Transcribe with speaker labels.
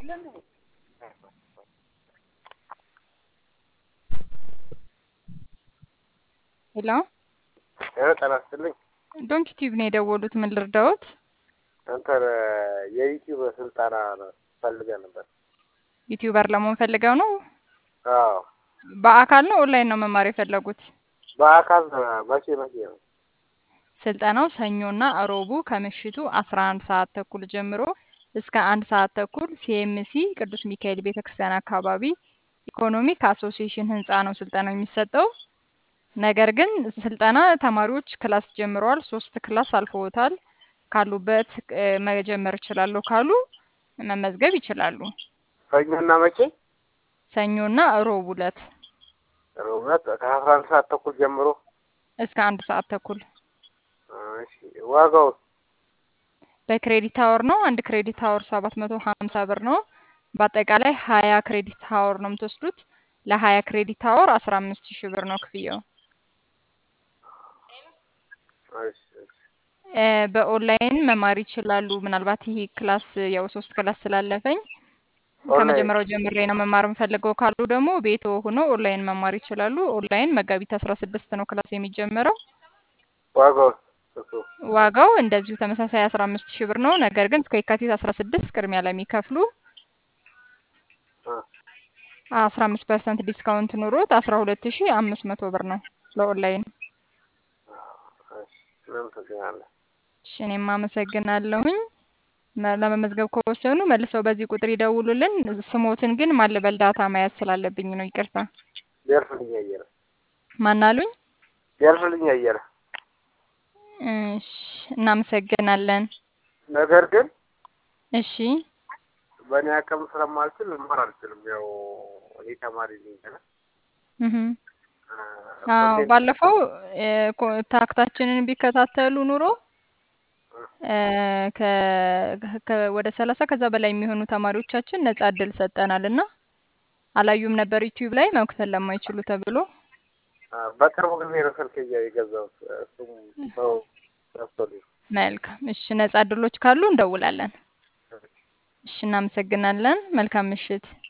Speaker 1: ሄሎ
Speaker 2: ሄሎ ጤና ይስጥልኝ።
Speaker 1: ዶንኪ ቲዩብ ነው የደወሉት። ምን ልርዳዎት?
Speaker 2: እንትን የዩቲዩብ ስልጠና ነው ፈልገን ነበር።
Speaker 1: ዩቲዩበር ለመሆን ፈልገው ነው?
Speaker 2: አዎ
Speaker 1: በአካል ነው ኦንላይን ነው መማር የፈለጉት?
Speaker 2: በአካል መቼ መቼ ነው?
Speaker 1: ስልጠናው ሰኞና እሮቡ ከምሽቱ አስራ አንድ ሰዓት ተኩል ጀምሮ እስከ አንድ ሰዓት ተኩል ሲኤምሲ ቅዱስ ሚካኤል ቤተክርስቲያን አካባቢ ኢኮኖሚክ አሶሲዬሽን ህንፃ ነው ስልጠናው የሚሰጠው። ነገር ግን ስልጠና ተማሪዎች ክላስ ጀምረዋል። ሶስት ክላስ አልፈውታል። ካሉበት እ፣ መጀመር እችላለሁ ካሉ መመዝገብ ይችላሉ።
Speaker 2: ሰኞና መቼ?
Speaker 1: ሰኞና እሮብ ዕለት
Speaker 2: እውነት ከአስራ አንድ ሰዓት ተኩል ጀምሮ።
Speaker 1: እስከ አንድ ሰዓት ተኩል
Speaker 2: እሺ ዋጋው
Speaker 1: በክሬዲት አወር ነው። አንድ ክሬዲት አወር ሰባት መቶ ሀምሳ ብር ነው። በአጠቃላይ ሀያ ክሬዲት አወር ነው የምትወስዱት። ለሀያ ክሬዲት አወር አስራ አምስት ሺህ ብር ነው ክፍያው።
Speaker 2: እሺ እሺ
Speaker 1: እ፣ በኦንላይን መማር ይችላሉ። ምናልባት ይሄ ክላስ ያው ሶስት ክላስ ስላለፈኝ
Speaker 2: ኦንላይን
Speaker 1: ከመጀመሪያው ጀምሬ ነው መማር የምፈልገው ካሉ ደግሞ ቤቶ ሆኖ ኦንላይን መማር ይችላሉ። ኦንላይን መጋቢት አስራ ስድስት ነው ክላስ የሚጀምረው።
Speaker 2: ዋጋው እሱ
Speaker 1: ዋጋው እንደዚሁ ተመሳሳይ አስራ አምስት ሺህ ብር ነው። ነገር ግን እስከ የካቲት አስራ ስድስት ቅድሚያ ለሚከፍሉ
Speaker 2: እ፣
Speaker 1: አስራ አምስት ፐርሰንት ዲስካውንት ኑሮት አስራ ሁለት ሺህ አምስት መቶ ብር ነው ለኦንላይን።
Speaker 2: እሺ እናመሰግናለን።
Speaker 1: እሺ እኔም አመሰግናለሁኝ። መ- ለመመዝገብ ከወሰኑ መልሰው በዚህ ቁጥር ይደውሉልን። ስሞትን ግን ማልበል ዳታ መያዝ ስላለብኝ ነው። ይቅርታ።
Speaker 2: ቢያልፍልኝ አየለ
Speaker 1: ማናሉኝ?
Speaker 2: ቢያልፍልኝ አየለ።
Speaker 1: እሺ እናመሰግናለን።
Speaker 2: ነገር ግን
Speaker 1: እሺ
Speaker 2: በእኔ አቅም ስለማልችል ልማር አልችልም። ያው እኔ ተማሪ ነኝ ገና።
Speaker 1: እህ
Speaker 2: እ፣
Speaker 1: አዎ
Speaker 2: ኮንቴንት
Speaker 1: ባለፈው እ፣ ኮንታክታችንን ቢከታተሉ ኑሮ እ፣ ከ- ከ- ወደ ሰላሳ ከዛ በላይ የሚሆኑ ተማሪዎቻችን ነጻ እድል ሰጠናል እና አላዩም ነበር ዩቲዩብ ላይ መክፈል ለማይችሉ ተብሎ።
Speaker 2: እ፣ በቅርቡ ጊዜ ነው ስልክ እያ- የገዛሁት እሱም ሰው ገዝቶልኝ ነው።
Speaker 1: መልካም እሺ፣ ነጻ እድሎች ካሉ እንደውላለን። እሺ እናመሰግናለን። መልካም ምሽት።